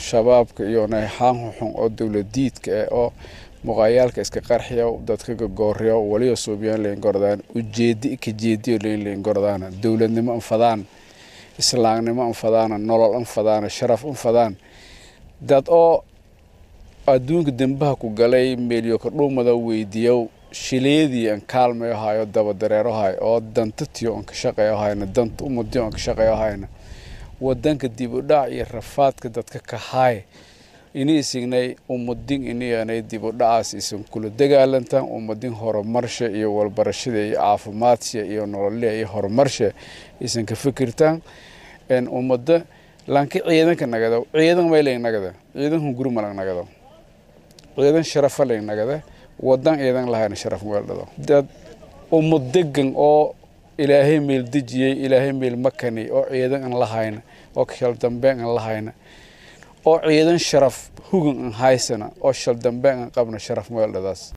shabaabka iyo nayxaan xuxun oo dowladiidka ah oo muqaayaalka iska qarxiya dadka gagooryo waliba suubiyaan layn gordaan ujeedi ka jeediyo layn layn gordaana dowladnimo anfadaan islaamnimo anfadaana nolol anfadaana sharaf anfadaan dad oo adduunka dembaha ku galay meelyo ka dhuumada weydiiyo shileedii aan kaalmayo hayo daba dareero hay oo danta tiyo aan ka shaqeeyo hayna danta umadiyo aan ka shaqeeyo hayna wadanka dib u dhac iyo rafaadka dadka ka haay ini isignay umadin iniyanay dib u dhacaas isan kula dagaalantaan umadin horumarsha iyo walbarashada iyo caafimaadka iyo nololya iyo horumarsha isan ka fikirtaan umada lanka ciidanka nagada ciidan maylayn nagada ciidan hunguri malang nagado ciidan sharafa layn nagada wadan ciidan lahayna sharaf weeldhado dad ummad degan oo ilaahay meel dejiyey ilaahay meel makani oo ciidan aan lahayna oo shal dambeyn aan lahayna oo ciidan sharaf hugan aan haysana oo shal dambeyn aan qabna sharaf weeldhadaas